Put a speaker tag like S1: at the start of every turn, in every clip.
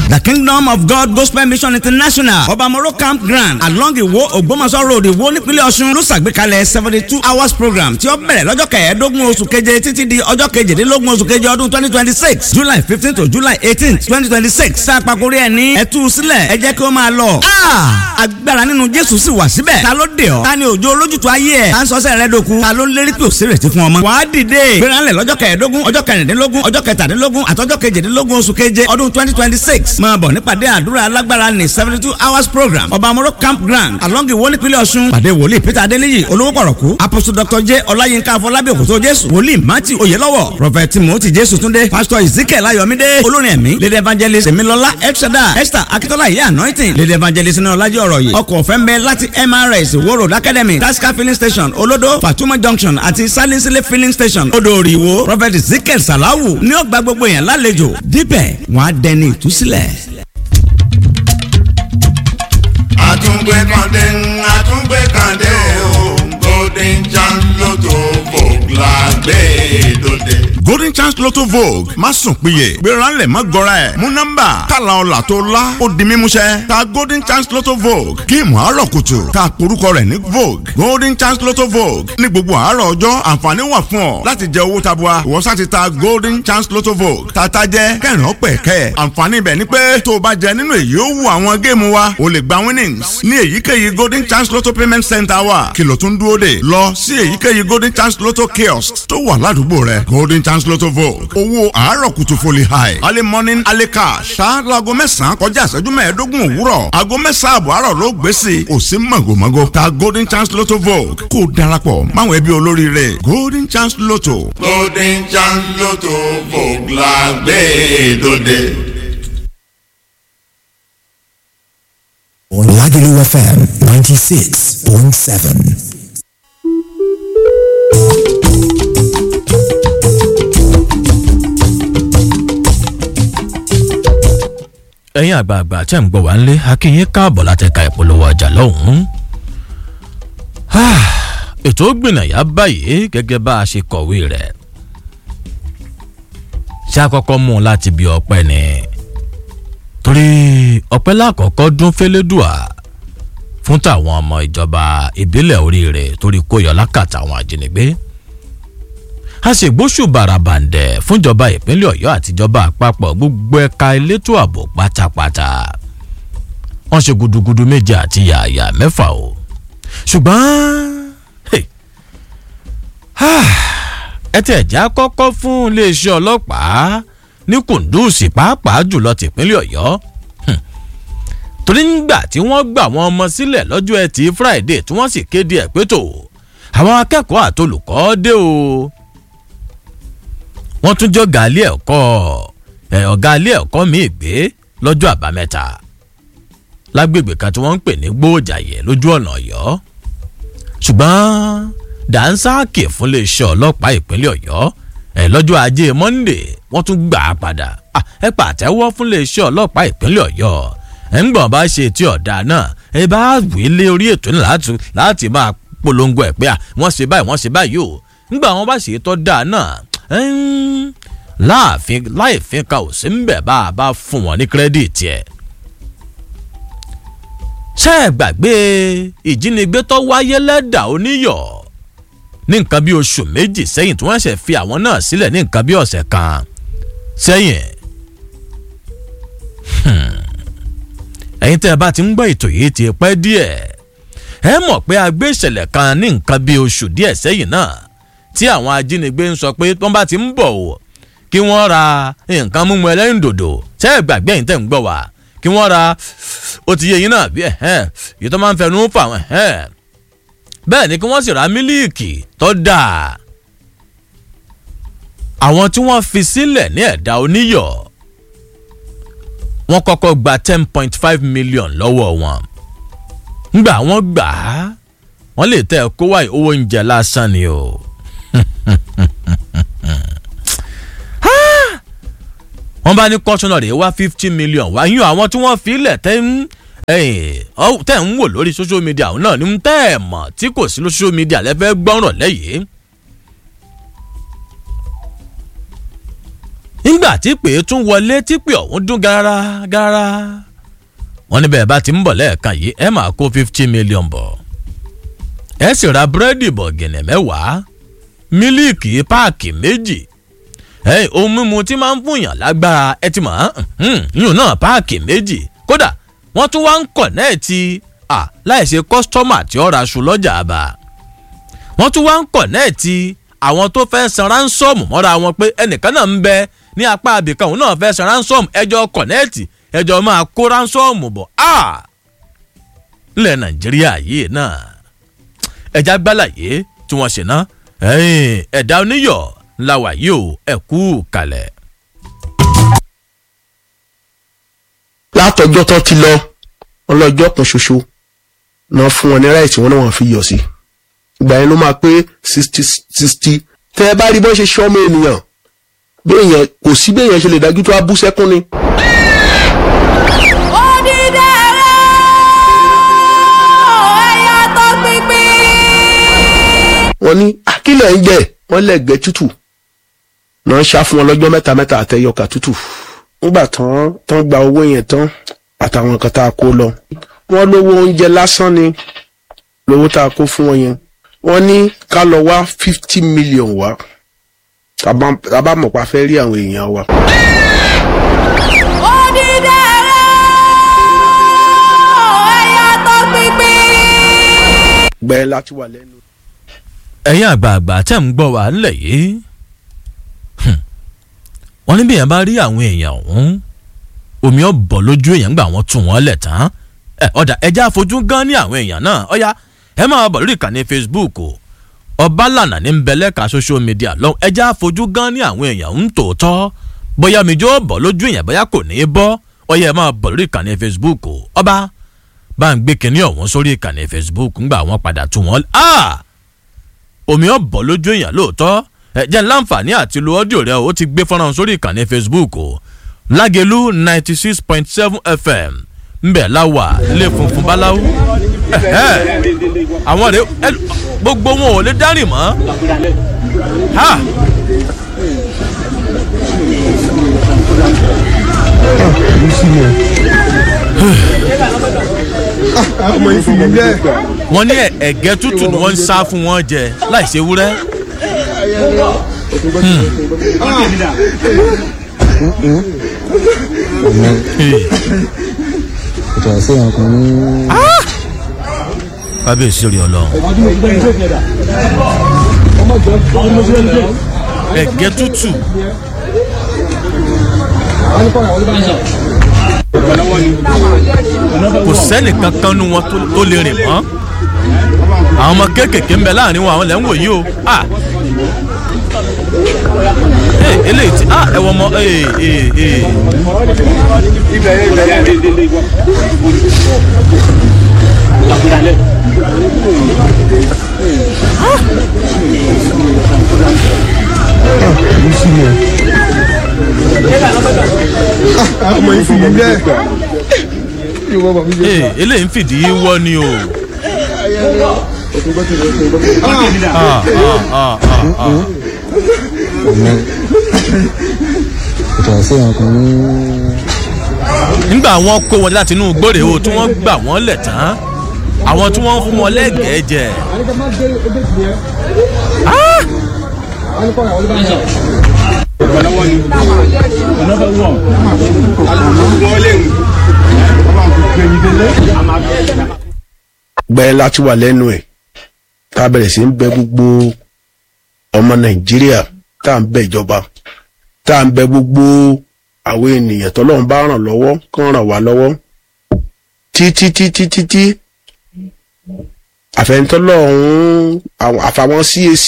S1: the kingdom of god gospel mission international ọba moro campground along iwo ògbómọ̀ṣọ́ road iwo nípínlẹ̀ ọ̀ṣun ló ṣàgbékalẹ̀ seventy two hours program tí ó bẹ̀rẹ̀ lọ́jọ́ kẹẹ̀ẹ́dógún oṣù keje títí di ọjọ́ kejìdínlógún oṣù keje ọdún twenty twenty six july fifteen to july eighteen twenty twenty six sàpàkórí ẹ̀ ní ẹ̀tú sílẹ̀ ẹ jẹ́ kí ó máa lọ. agbára nínú jésù sì wà síbẹ̀ ta ló dé ọ ta ni òjò olójútu ayé ẹ̀ ta ń sọ́sẹ̀ rẹ dòkun ta ló ń lérí pé òsèrèsí fún ọmọ. wàá dìde gbéranlẹ̀ lọ́jọ́ kẹẹ̀ẹ́dógún ọjọ́ kẹrìndínlógún ọjọ́ kẹtàdínlógún àtọ́jọ́ kejìdínlógún oṣù keje ọdún twenty twenty six máa bọ̀ nípàdé àdúrà alágbára ní seventy two hours program ọba amoro campground along iwo nípínlẹ̀ ọ̀ṣun pàdé wòlíì peter adéníyì olówó pọ̀rọ̀kú apostle dr j ọláyínká afọlábí òkútó jésù wòlíì matthew oyelọ́wọ̀ prophet timothy jésù túndé pastor ezekiel ayọ̀mídé olórin ẹ̀mí lady evangelist emilọlá elshada esther akitola iye anointing lady evangelist ní ọlájẹ́ ọ̀rọ̀ yìí ọkọ̀ ọ̀fẹ́ ń bẹ láti mrs wo road academy tasca filling station olodo fatuma junction àti salinsile filling station odò òrìwó prophet ezekiel salawu ní ọgbà gbogbo yẹn lálejò dípẹ̀ wọ́n á dẹni ìtúsílẹ̀.
S2: àtúngbé kàndé àtúngbé kàndé o golden chance lotto vogue la gbé dòde.
S3: golden chance lotto vogue má sùn péye gbéranlẹ̀ má gọra ẹ̀ mú nọ́mbà kàlà ọ̀là tó la ó di mímúṣẹ ta golden chance lotto vogue géèmù àárọ̀ kùtù ta porúkọ rẹ̀ ní vogue golden chance lotto vogue ní gbogbo àárọ̀ ọjọ́ àǹfààní wà fún ọ láti jẹ owó tabua ìwọ sá ti ta golden chance lotto vogue tata jẹ kẹrin ọpẹ kẹ àǹfààní ibẹ̀ ni pé tó o bá jẹ nínú èyí ó wù àwọn géèmù wa o lè gba winnings ní èyíkéyìí golden chance lotto payment center wa kìlọ̀ tún dúró dè lọ sí èyíkéyìí golden chance lotto kiosk tó wà ládùúgbò rẹ golden chance lotto vogue owó àárọ̀ kùtù foli high early morning early cash ṣáájú aago mẹ́sàn-án kọjá ìṣẹ́jú mẹ́ẹ̀ẹ́dógún òwúrọ̀ aago mẹ́sàn-án àbọ̀ àárọ̀ ló gbé sí i kò sí màgòmágó ta golden chance lotto vogue kó o darapọ̀ máwọn ẹbí olóríire golden chance lotto.
S2: golden chance lotto vogue la gbé dòde.
S4: Lagelu FM 96.7.
S5: ẹ̀yin àgbààgbà tẹ́ ń gbọ́ wá nílé akínyín káàbọ̀ láti ka ìpolówó ọjà lọ́hùn-ún. ètò gbìnàyà báyìí gẹ́gẹ́ bá a ṣe kọ̀wé rẹ̀. ṣé àkọ́kọ́ mú un láti bí ọpẹ́ ni torí ọpẹ́ lákọ̀ọ́kọ́ dún fẹ́lẹ́dùà fún tàwọn ọmọ ìjọba ìbílẹ̀ oríire torí kó yọ lákàtà àwọn ajínigbé a sì gbóṣù bàràbàǹdẹ̀ fúnjọba ìpínlẹ̀ ọ̀yọ́ àtijọba àpapọ̀ gbogbo ẹ̀ka elétò ààbò pátápátá wọ́n ṣe gudugudu méje àti yàyà mẹ́fà o ṣùgbọ́n ẹ tẹ̀ já kọ́kọ́ fún iléeṣẹ́ ọlọ́pàá ní kùndùsì pàápàá jùlọ tìpínlẹ̀ ọ̀yọ́ torí nígbà tí wọ́n gbà wọ́n ọmọ sílẹ̀ lọ́jọ́ ẹtì friday tí wọ́n sì kéde ẹ̀ pé tó àwọn akẹ́kọ̀ọ́ àtolùkọ́ dé o wọ́n tún jọ ọ̀gá ilé ẹ̀kọ́ ọ̀gá ilé ẹ̀kọ́ míì gbé lọ́jọ́ àbámẹ́ta lágbègbè kan tí wọ́n ń pè ní gbóòjàyè lójú ọ̀nà ọ̀yọ́ ṣùgbọ́n dànsáàkì fún iléeṣẹ́ ọlọ́pàá ìpínlẹ̀ ọ̀yọ́ ẹ̀ lọ́jọ́ ajé monde wọ́n tún gbà á padà ẹ pàtẹ́wọ́ fún iléeṣẹ́ ọlọ́pàá ìpínlẹ̀ ọ̀yọ́ ẹ̀ ń gbọ̀n bá ṣe tí ọ̀dà náà ẹ bá wí lé orí ètò náà láti máa polongo ẹ̀ pé wọ́n ṣe báyìí wọ́n ṣe báyìí o ńgbà wọn bá ṣe tọ́ dáa náà láàfin láìfin ka ò sí ń bẹ̀ bá a bá fún wọn ní kírẹ́dìtì ẹ̀. ṣé ẹ gbàgbé ìjínigbé tó wáyé lẹ́dà oníyọ̀ ní nǹkan bí oṣù méjì sẹ́yìn tí wọ́n ṣẹ̀ fi àwọn náà sílẹ̀ ní nǹkan bí ọ̀sẹ̀ kan sẹ́yìn. ẹ̀yin tẹ́ ẹ bá ti ń gbọ́ ètò yìí ti pẹ́ díẹ̀ ẹ mọ̀ pé a gbé ìṣẹ̀lẹ̀ kan ní nǹkan bí oṣù díẹ̀ sẹ́yìn náà tí àwọn ajínigbé ń sọ pé wọ́n bá ti ń bọ̀ o kí wọ́n ra nǹkan mímu ẹlẹ́rìndòdò tẹ́ ẹ gbàgbé ẹ̀yin tẹ́ ń gbọ́ wá kí wọ́n ra ó ti yẹ yín náà bí ẹ̀hẹ́n èyí tó máa ń fẹnu fà wọ́n ẹ̀hẹ́n bẹ́ẹ̀ ni kí wọ́n sì ra mílíìkì tó dáa àwọn tí wọ́n fi sílẹ̀ ní ẹ̀dá oníyọ̀ wọ́n kọ́kọ́ gba ten point five million lọ́wọ́ wọn ngbà wọ́n gbà á wọ́n lè tẹ́ ẹ kó wáyé owó oúnjẹ lásán ni o. wọ́n bá ní kọ́sọ́nà rẹ̀ wá fifty million wá yún àwọn tí wọ́n fi lẹ̀ tẹ́ ń tẹ́ ń wò lórí social media ọ̀hún náà ní tẹ́ ẹ̀ mọ̀ tí kò sí social media lẹ́fẹ́ gbọ́ràn lẹ́yìn. nígbà tí pé tún wọlé tí pé ọ̀hún dún gara gara wọ́n ní bẹ́ẹ̀ bá ti ń bọ̀ lẹ́ẹ̀kan yìí ẹ máa kó fifty million bọ̀ ẹ sì ra búrẹ́dì bọ̀gìnì mẹ́wàá mílíìkì páàkì méjì ẹ̀yìn ohun mímu tí máa ń fúnyàn lágbára ẹ ti mọ̀ yùn náà páàkì méjì kódà wọ́n tún wá ń kọ̀nẹ́ẹ̀tì à láìsí kọ́sítọ́mà tí ó ra aṣọ lọ́jà àbá wọ́n tún wá ń kọ̀nẹ́ẹ̀tì àwọn tó fẹ́ san ránsọ́ọ̀mù mọ́ra wọn pé ẹnìkan náà ń bẹ ní apá abìkan òun náà fẹ́ san ránsọ́ọ̀mù ẹjọ́ kọ̀nẹ́ẹ̀tì ẹjọ́ máa kó ránsọ́ọ̀mù bọ̀ á ńlẹ̀ nàìjíríà yìí náà ẹja gbálàyé tí wọ́n ṣe ná ẹ̀dá oníyọ̀ ńlá wà yìí o ẹ̀kú kalẹ̀.
S6: látọjọ́ tó ti lọ ọlọ́jọ́ kan ṣoṣo náà fún wọn ní ráìtì wọn náà wọ́n fi yọ̀ sí ìgbà yẹn ló máa pé sixty sixty tẹ́ ẹ bá rí bọ́n ṣe ṣọ́mọ ènìyàn bí èèyàn kò sí bí èèyàn ṣe lè dájú tó a bú sẹ́kún ni. wọ́n ní akílẹ̀ ń jẹ́ wọ́n lẹ́gbẹ̀ẹ́ tútù náà ṣá fún wọn lọ́jọ́ mẹ́ta mẹ́ta àtẹ̀yọkà tútù nígbà tán tán gba owó yẹn tán àtàwọn nǹkan tá a kó lọ wọ́n lówó oúnjẹ lásán ni lówó tá a kó fún wọn yẹn wọ́n ní ká lọ wá fifty million wá tàbá mọ̀ pa fẹ́ rí àwọn èèyàn wa. gbẹ láti wà lẹ́nu.
S5: ẹ̀yin àgbààgbà tẹ̀ ń gbọ́ wá ńlẹ̀ yìí wọ́n ní bí èèyàn bá rí àwọn èèyàn ọ̀hún omi ọ̀ bọ̀ lójú èèyàn gbà wọ́n tún wọ́n lẹ̀ tán ẹ ọ̀dà ẹja àfojú gan ní àwọn èèyàn náà ọ̀ya ẹ máa bọ̀ lórí ìkànnì facebook o ọbalànà ní nbẹ̀lẹ́ka social media lọ ẹja àfojú gan ní àwọn èèyàn ń tòótọ́ bóyá omi jó bọ̀ lójú èèyàn bóyá kò ní í bọ́ ọ̀ya ẹ máa bọ̀ lórí ìkànnì facebook o ọba bá ń gbé kinní ọ̀hún sórí ìkànnì facebook ńgbà wọ́n padà tún wọ́n omi ọ̀ bọ̀ lójú èèyàn lóòótọ́ ẹ jẹ́ láǹfààní àti lo ọ́díò rẹ o ti gbé fọ́nrán sórí ìkànnì facebook o lágẹ̀lú ninety six point seven fm ńbẹ̀ láwà ilé funfun báláwú àwọn rẹ gbogbo wọn ò lè dárìn mọ́ ha. wọ́n ní ẹ̀gẹ́ tútù ni wọ́n ń sá fún wọn jẹ láì ṣe wúrẹ́. kábíyèsí rí ọlọrun. ẹ̀gẹ́ tútù. kò sẹ́nì kankan nu wọn tó lè rìn mọ́ àwọn ọmọ kéékèèké ń bẹ láàrin wọn àwọn lẹ́ ń wò yìí o eléyìí ti ah ẹ wọ ọmọ ee ee ee.
S6: ọmọ yìí fi yín bẹ́ẹ̀.
S5: ee eléyìí ń fìdí wọ́ ni o. ah ah ah ah ah nígbà wọn kó wọn láti inú gbòòrè o tí wọn gbà wọn lẹ tán àwọn tí wọn fún wọn lẹgẹẹ jẹ.
S6: gbẹ láti wà lẹ́nu ẹ̀ tá a bẹ̀rẹ̀ sí ń bẹ gbogbo ọmọ nàìjíríà tá à ń bẹ ìjọba tá à ń bẹ gbogbo àwọn ènìyàn tọ́lọ́run bá ràn lọ́wọ́ kán ràn wá lọ́wọ́ títí títí títí àfẹnitọ́lọ́run àfàwọn CAC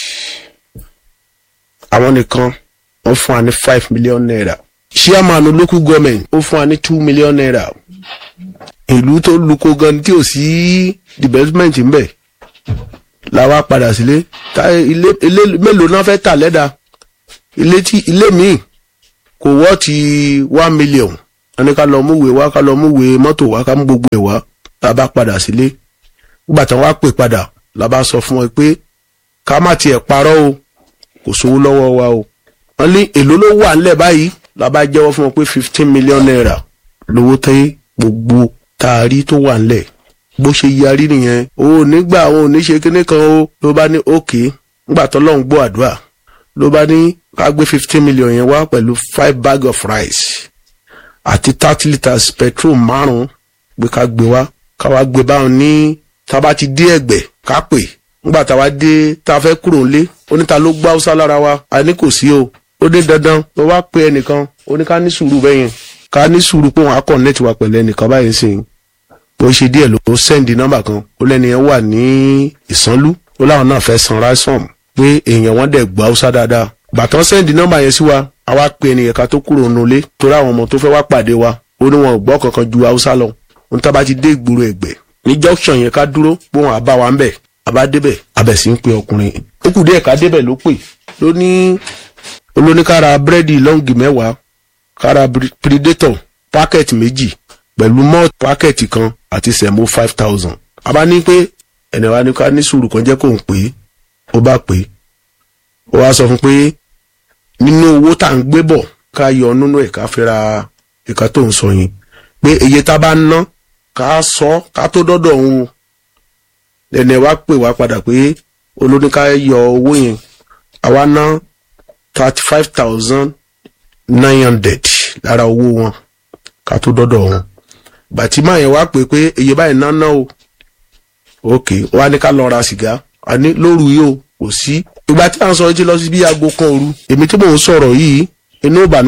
S6: àwọn nìkan wọ́n fún wa ní five million naira chairman local government ó fún wa ní two million naira ìlú tó luko gan tí ò sí development ń bẹ la wá padà sílé tá ilé ilé mélòó náà fẹ́ tà lẹ́dà ilé tí ilé míì kò wọ́ ti one million ẹni ká lọ múwèé wá ká lọ múwèé mọ́tò wá ká mú gbogbo ẹ̀ wá tá a bá padà sílé nígbà tí wọ́n á pè padà la bá sọ fún wọn pé ká má tiẹ̀ parọ́ o kò sówó lọ́wọ́ wa o wọ́n ní èló ló wà ńlẹ̀ báyìí la bá jẹ́wọ́ fún wọn pé fifteen million naira lówó tẹ́ gbogbo taari tó wà ńlẹ̀ bó ṣe yarí nìyẹn o ò ní gbà o ò ní ṣe kíní kan o ló bá ní òkè ńgbà tó lọ́n gbọ́ àdúrà ló bá ní ká gbé fifteen million yẹn wá pẹ̀lú five bag of rice àti thirty litres petrol márùn-ún pé ká gbé wá ká wá gbé báwọn ní tá a bá ti dé ẹ̀gbẹ́ ká pè ńgbà tá a wá dé tá a fẹ́ kúrò ńlé oníta ló gbá haúsá lára wa a ní kò sí o ó dé dandan ló wá pe ẹnìkan ó ní ká ní sùúrù bẹ́yẹn ká ní sùúrù pé wọn á connect wa pẹ̀lú ẹnìkan báyìí sìn bó ṣe díẹ̀ ló sẹ́ndì nọ́mbà kan ó lẹ́ni yẹn wà ní ìsánlú ó láwọn náà fẹ́ san ransom pé èèyàn wọn dẹ̀ gbọ́ haúsá dáadáa bàtàn sẹ́ndì nọ́mbà yẹn sí wa a wá pe ẹnìyẹn ká tó kúrò nulẹ̀ torí àwọn ọmọ tó fẹ́ wá pàdé wa ó ní wọn ò gbọ́ kankan ju haúsá lọ ohun tá a bá ti dé ìgboro ẹ̀gbẹ́ ní junction yẹn ká dúró pé wọn á bá wa ń bẹ̀ a bá débẹ̀ abẹ̀ sí ń pe ọkùnrin ó kù díẹ̀ ká débẹ̀ ló pè ló ní olóníkára búrẹ́dì lọ́ǹgì mẹ́wàá kára predator pákẹ́ẹ̀tì méjì pẹ̀lú malt pákẹ́ẹ̀tì kan àti sẹ̀mó five thousand. a bá ní pé ẹnì wa ní ká ní sùúrù kan jẹ́ kó ń pè é ó bá pè é ó wá sọ fún pé nínú owó tá à ń gbé bọ̀ ká yọ nínú ẹ̀ ká fi ra ìka tó ń sọ yẹn pé iye tá a bá ná ká sọ ká tó dọ́dọ̀ òun ẹnì wa pè wá padà pé olóníká yọ owó yẹn àwa ná thirty five thousand nine hundred lára owó wọn ká tó dọ́dọ̀ wọn bàtímà yẹn wá pé pé iye báyìí ná ná o ok wá ní ká lọ ra sìgá a ní lóru yìí o kò sí ìgbà tí à ń sọ etí lọ sí bí aago kan òru èmi tí mò ń sọ̀rọ̀ yìí inú ìbànú